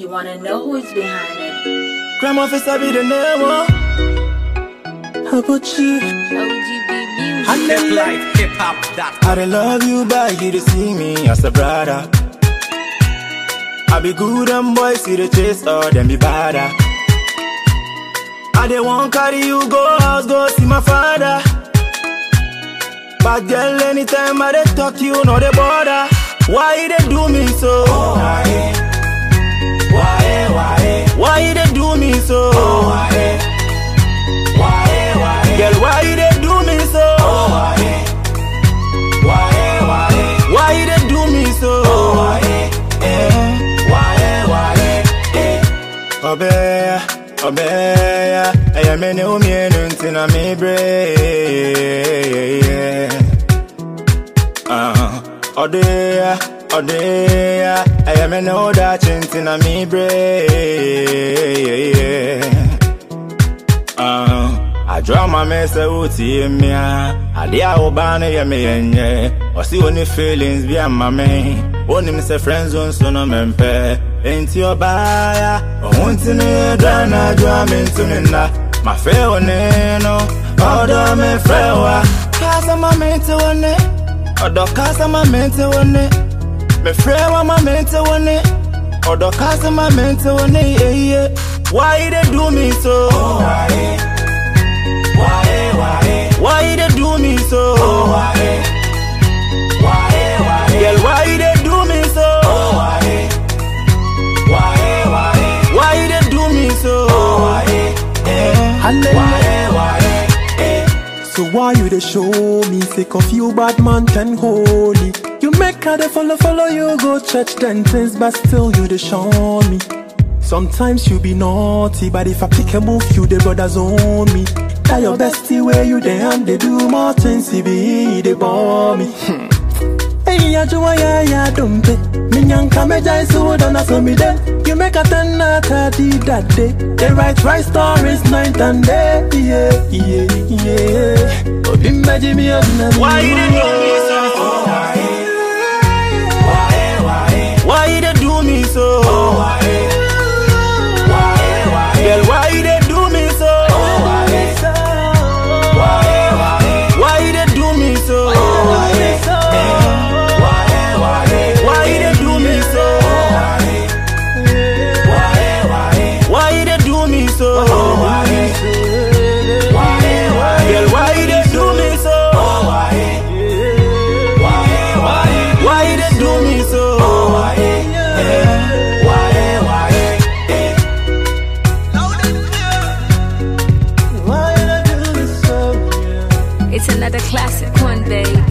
you wanna know who's behind it. Crime officer be the name, oh. How about you? OGB Music. I Hip life, hip hop, that. I dey love you, but you dey see me as a brother. I be good and boys see the chase, or them be badder. I dey want carry you go house, go see my father. But girl, anytime I dey talk, you know the border. Why you dey do me so? Why? Why? Why? Why you dey do me so? Why? Why? Why? Girl, why you dey do me so? Why? Why? Why? Why you dey do me so? Why? Why? Why? Obeya, obeya, eya me ne umienu ntina mi bre. Ah, odeya, odeya, eya me ne odachi ntina mi bre. Uh, I draw my mess out to me. I dear Obana, ya me yenye. Or see only feelings be a mammy. Only miss a friend zone, so no mempe. Ain't your buyer. I want to know, Dana, draw me to me now. My fair one, no. Order me, frewa. Casa my mental one, Order casa my mental one. Me frewa my mental one. Order casa my mental one, yeah, yeah. Why you dey do me so? Why? Why? Why? Why you dey do me so? Why? Why? Why? Girl, why you dey do me so? Why? Why? Why? Why you dey do me so? Why? Why? Why? So why you dey show me sick of you bad man can holy? You make her dey follow follow you go church then things but still you dey show me. Sometimes you be naughty, but if I pick a move, you the brothers own me. Tell your bestie where you dey and they do more things, he be they bore me. Hey, ya jua ya ya dumpe. Minyanka meja isu dona so me de. You make a ten out of the that day. They write right stories night and day. Yeah, yeah, yeah. Obimba jimi odina. Why you dey do me so? Why? Why? Why? Why you dey do me so? Why? Why? Why? Girl, why you dey do me so? Why? Why? Why? Why you dey do me so? Why? Why? Why? Why you dey do me so? Why? Why? Why? Why you dey do me so? Why? Why? Why? Girl, why you dey do me so? Why? Why? Why? Why you dey do me so? Why? Why? Why? Why you dey do me so? It's another classic one, babe.